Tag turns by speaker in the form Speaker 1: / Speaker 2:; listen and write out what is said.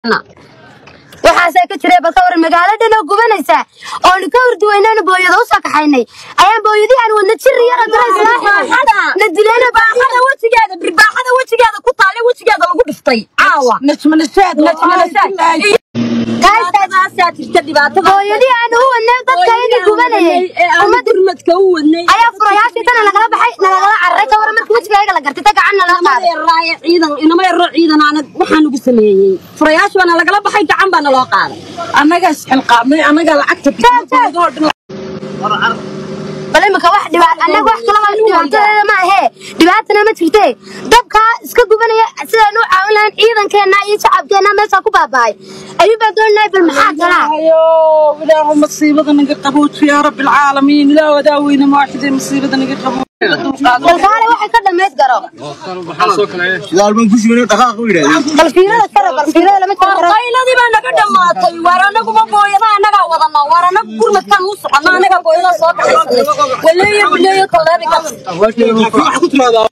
Speaker 1: waxaasaa ka jira balka waran magaalo dhan oo gubanaysaa oonu ka horduwaynana booyada u soo kaxaynay ayaan booyadii aan wadna jiri yara na dilayna
Speaker 2: baaxada wejigeeda birbaaxada wejigeeda ku taale wejigeeda lagu dhiftay caawa najmanashaadnajmanashaad jirta dhibaatada
Speaker 1: booyadii aan u wadnay dadka idii gubanayay ummadda
Speaker 2: gurmadka u wadnay
Speaker 1: ayaa furayaashii tana lagala baxay nalagala cararay ka waran marka wejigayaga la gartay ta gacanna laga qaaday
Speaker 2: raaye ciidan inama yaroo ciidan aanad waxaa nagu sameeyey furayaasha baana lagala baxay gacan baana loo qaaday
Speaker 3: annagaa isxilqaamay annagaa lacagta
Speaker 1: bal imika wax dhibaat annaga wax kala waa dhibaatada ma ahee dhibaatana ma jirte dabkaa iska gubanaya sidaan u caawin lahayn ciidankeenna iyo shacabkeenna meeshaa ku baaba'ay ayuu baa doonahay bal maxaa kalaa
Speaker 3: ayo ilaahu masiibada naga qabooji yaa rabbi alcaalamiin ilaah wadaaweyne maaxidee masiibada naga qabooji
Speaker 1: bal kaale waxay ka dhammayd garo
Speaker 4: Yaalban ku shimay dhaqaaq u yiraahdo.
Speaker 1: bal fiirada kara bal fiirada lama jiro karo
Speaker 2: qayladii baa naga dhammaatay waar anaguma booyada annagaa wadana waar anagu gurmadkaan u soconna annagaa booyada soo kaxaysanay waleeyo bileeyo taleebi
Speaker 4: Waxa ku timaada